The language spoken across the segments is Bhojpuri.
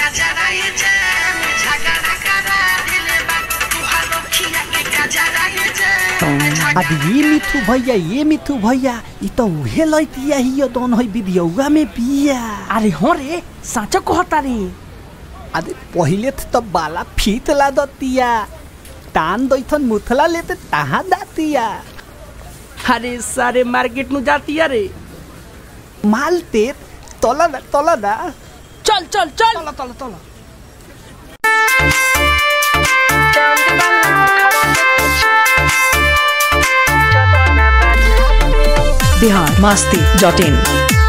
अब ये मिठू भैया ये मिठू भैया इ त उहे लैतिया हियो दोन है विधियौगा में बिया अरे हो रे साँचो कहता रे अरे पहिले त बाला फीत ला दतिया तान दैथन मुथला लेते तहाँ दातिया अरे सारे मार्केट नु जाती रे माल तेर तला ना तला ना चल चल चल तला तला तला बिहार मस्ती डॉट इन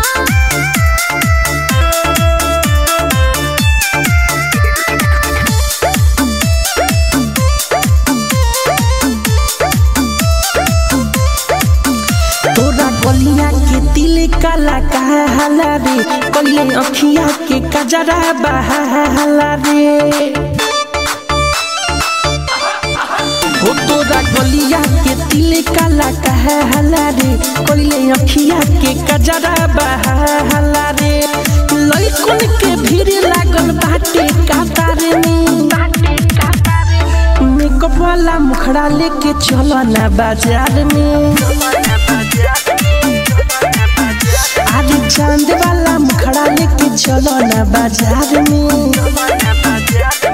तोरा गलिया के दिल काला काला रे कलिए अखिया के कजरा बहाला रे हो तोरा गलिया के दिल काला काला रे कलिए अखिया के कजरा बहाला रे लइकन के भीड़ लागल बाटे कातार में मेकअप वाला मुखड़ा लेके चलो ना बाजार में आज चांद वाला मुखड़ा लेके चलो ना बाजार में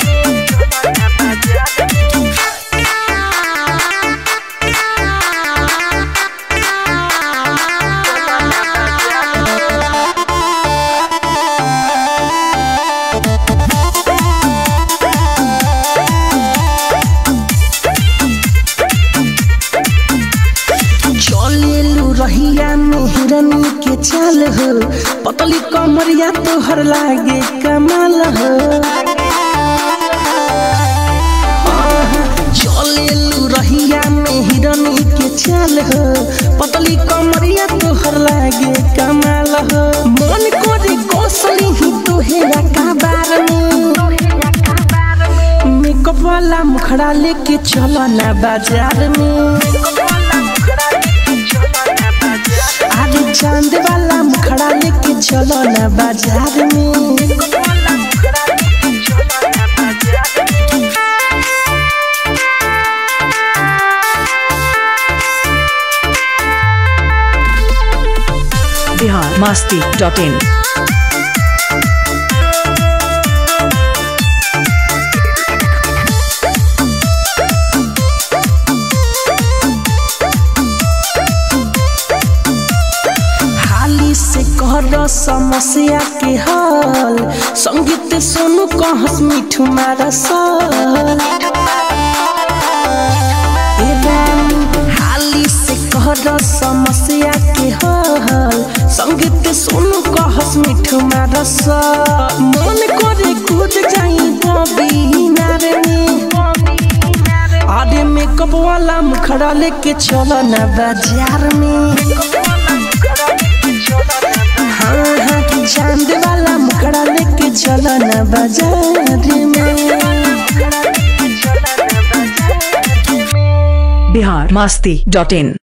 चलेलू रहिया में हिरनी के चाल हो पतली कमरिया तोहर लागे कमाल हो चलेलू रहिया में हिरनी के चाल हो पतली कमरिया तोहर लागे कमाल हो मन करे कौशली ही तोहेरा काबार में मेकअप वाला मुखड़ा लेके चलो ना बाजार में आज चांद वाला मुखड़ा लेके चलो ना बाजार में बिहार मस्ती डॉट इन हाली से कर समस्या के हल संगीत सुनु कहस मिठू मारा सल ए रानी, हाली से कर समस्या के हल संगीत सुनु कहस मिठू मारा सल मन करे कूद जाई बबी नारे अरे मेकअप वाला मुखड़ा लेके चलो ना बाजार में हाँ हाँ कि चांद वाला मुखड़ा लेके चलो ना बाजार में बिहार मस्ती डॉट इन